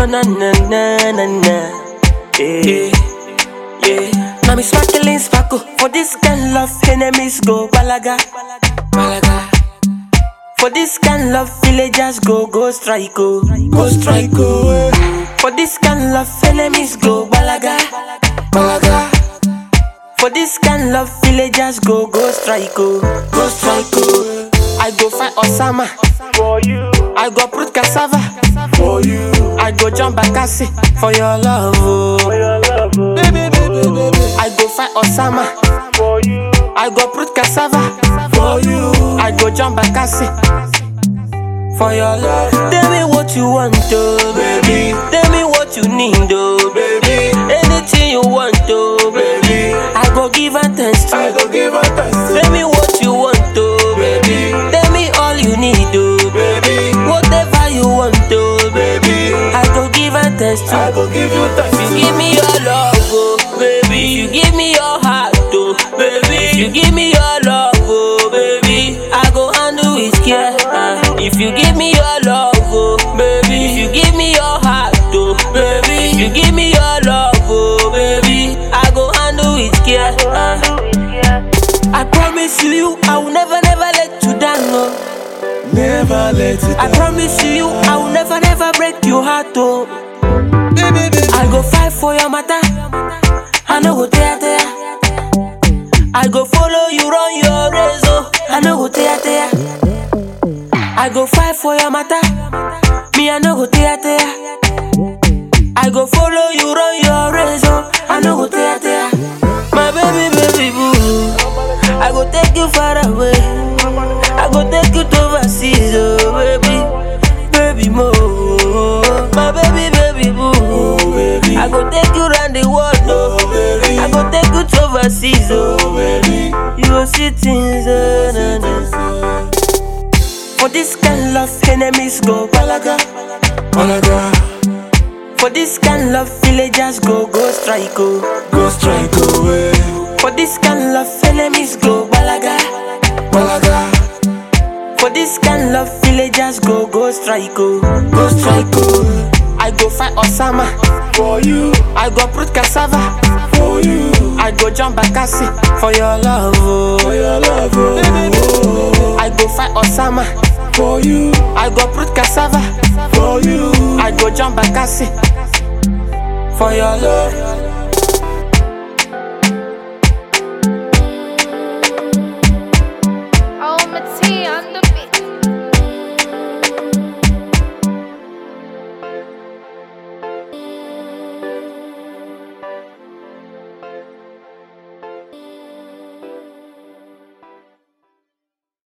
na na na na na. Yeah, yeah. Now me sparkling sparkle for this kind love, enemies go balaga, balaga. For this kind love, villagers go go strike oh, go strike oh. For this kind love, enemies go balaga, balaga. For this kind love, villagers go go strike oh, go strike oh. I go fight Osama, For you, I go put cassava, for you, I go jump Bakassi for your love oh. for your love, oh. I go fight Osama, for you, I go put cassava, for you, I go jump Bakassi for your love. Tell me what you want, oh baby. Tell me what you need, oh baby. Anything you want, oh baby. I go give and test I you. go give her thanks, Tell me what you want, oh baby. Tell me all you need, oh baby. Whatever you want, oh baby. I go give and test you. I go give you thanks, You give me your love, oh baby. You give me your heart, oh baby. You give me your love, oh baby. I go handle with care. uh. If you give me your love, oh baby. If you give me your heart, oh baby. You give me your love, oh baby. I go handle with care. uh. I promise you, I will never, never let you down, oh. never let it I down. promise you, I will never, never break your heart, oh. Baby, baby, I go fight for your matter. I no go tear tear. I go follow you run your race, oh. I no go tear tear. I go fight for your matter. Me I no go tear tear. I go follow you run your race, oh. I no go tear tear. My baby, baby boo. I go take you far away. I go take you to overseas, oh baby, baby mo. My baby, baby boo. oh baby, I go take you round the world, oh oh. baby, I go take you to overseas, oh oh. baby. You go see things, oh, na, na. For this kind love, enemies go balaga. Malaga, For this kind love, villagers go go strike, oh. go strike away. For this kind love, enemies go balaga. Malaga, For this kind love, villagers go go strike, oh. Go strike, oh. I go fight Osama. for you, I go put cassava. for you, I go jump Bakassi for your love, for oh. your love, oh. I go fight Osama. For you, I go put cassava. for you, I go jump Bakassi for your love.